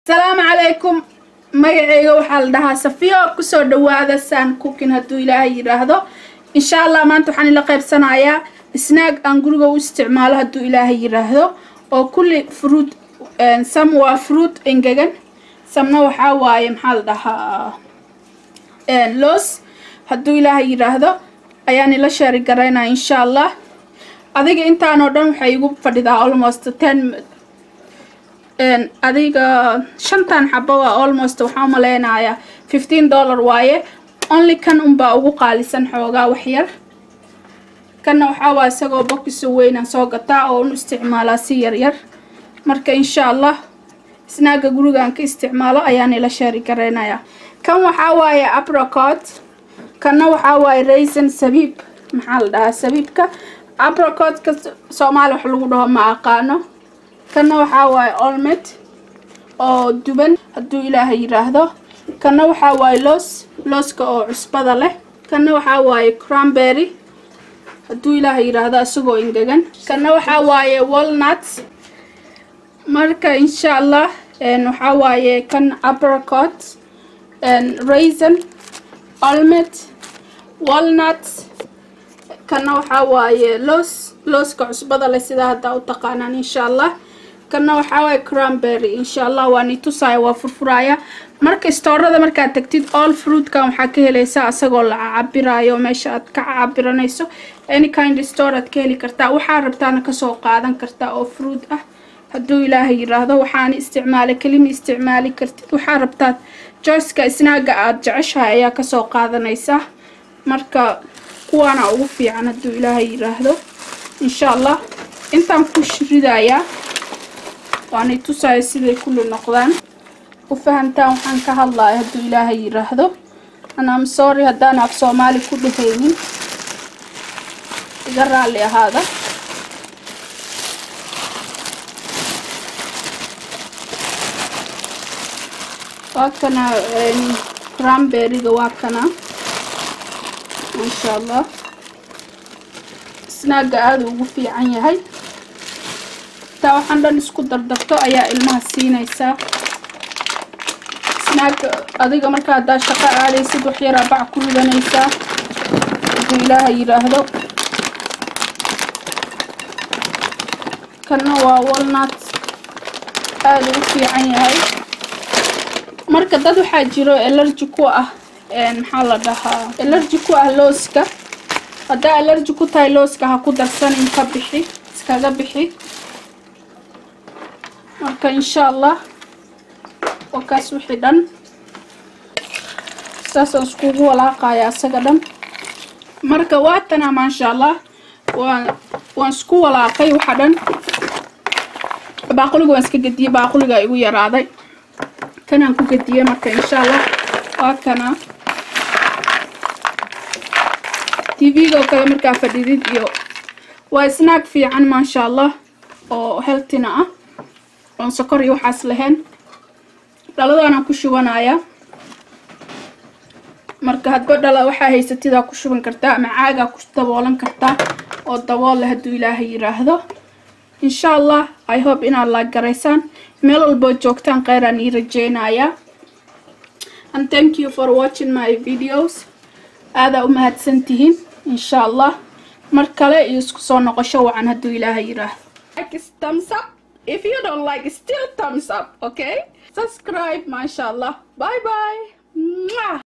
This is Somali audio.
asalaamu calaykum magaceyga waxaa la dhahaa safiyo kusoo dhawaada saan cookin hadduu ilaahay yidhaahdo insha allah maanta waxaan ila qaybsanayaa snaag aan guriga u isticmaalo hadduu ilaahay yidhaahdo oo kulli fruit sam waa fruit engegan samna waxaa waaye maxaa la dhahaa loos hadduu ilaahay yidhaahdo ayaan ila sheeri garaynaya insha allah adiga intaanoo dhan waxay igu fadhidaa almost ten adiga shantan xabo waa almost waxaa umaleynayaa fifteen dollar waaye only kan unbaa ugu qaalisan xoogaa waxyar kanna waxaa waa isagoo bokiso weynaan soo gataa oo un isticmaalaa si yaryar marka insha allah snaaga gurigaan ka isticmaalo ayaan ila sheeri gareynayaa kan waxaa waaye apricot kanna waxaa waaye raisin sabiib maxaa la dhahaa sabiibka apricotka soomaali wax lagu dhaho ma aqaano kanna waxaa waaye olmed oo duban hadduu ilaahay yidhaahdo kanna waxaa waaye loos looska oo cusbada leh kanna waxaa waaye cranberry hadduu ilaahay yidhaahdo isagoo engegan kanna waxaa waaye walnut marka insha allah waxaa waaye kan apricot raisin olmed walnut kanna waxaa waaye loos looska cusbada leh sidaa haddaa u taqaanaan insha allah kanna waxaa waaye cranberry insha allah waa ni tusaaya waa furfuraaya marka istoorada markaad tagtid all fruitkan waxaa ka helaysaa asagoo la cabiraayo meesha aad ka cabiranayso any kind store aad ka heli kartaa waxaa rabtaana kasoo qaadan kartaa oo fruit ah hadduu ilaahay yidhaahdo waxaana isticmaalay kelima isticmaali kartid waxaa rabtaad joyceka snaaga aada jeceshahay ayaa kasoo qaadanaysaa marka kuwaana ugu fiican hadduu ilaahay yidhaahdo insha allah intaan ku ridayaa waanay tusaayo siday kulli noqdaan u fahamtaan waxaan ka hadlaya hadduu ilaahay yidhaahdo anam sorry haddaan af soomaali ku dhehaynin iga raalli ahaada waa kana cranberryga waa kana maasha allah snaaga aada ugu fiican yahay taa waxaan dhan isku dardarto ayaa ilmaha siinaysaa snaaga adiga marka haddaa shaqo aadaysid waxyaraa bac ku ridanaysaa hadduu ilaaha yidhaahdo kanna waa walnut aada ugu fiican yahay marka dad waxaa jiro elerji ku ah maxaa la dhahaa elerji ku ah looska haddaa elerji ku tahay looska ha ku darsanin ka bixi iskaga bixi marka insha allah waa kaas wixii dhan saasaan iskugu walaaqaya asaga dhan marka waatana maasha allah waan waan isku walaaqay waxa dhan baaquliga waan iska gediyey baaquliga igu yaraaday kanaan ku gediyey marka insha allah waa kana tv-ga oo kale markaa fadhidid iyo waa snaag fiican maasha allah oo healthina ah oon sokor iyo waxaas lahayn dhaladaanaan ku shubanaya marka hadba dhala waxaa haysatidaa ku shuban kartaa ama caagaa ku daboolan kartaa oo dabool leh hadduu ilaahay yidhaahdo insha allah i hope inaad laag garaysaan meel walbood joogtaan kheyraan ii rajeynayaa and thank you for watching my videos aadaa u mahadsan tihiin insha allah mar kale iyo isku soo noqosho wacan hadduu ilaahay yidhaahdo like thumbs up if you don't like still thumbs up okay subscribe mashallah bye bye Mwah!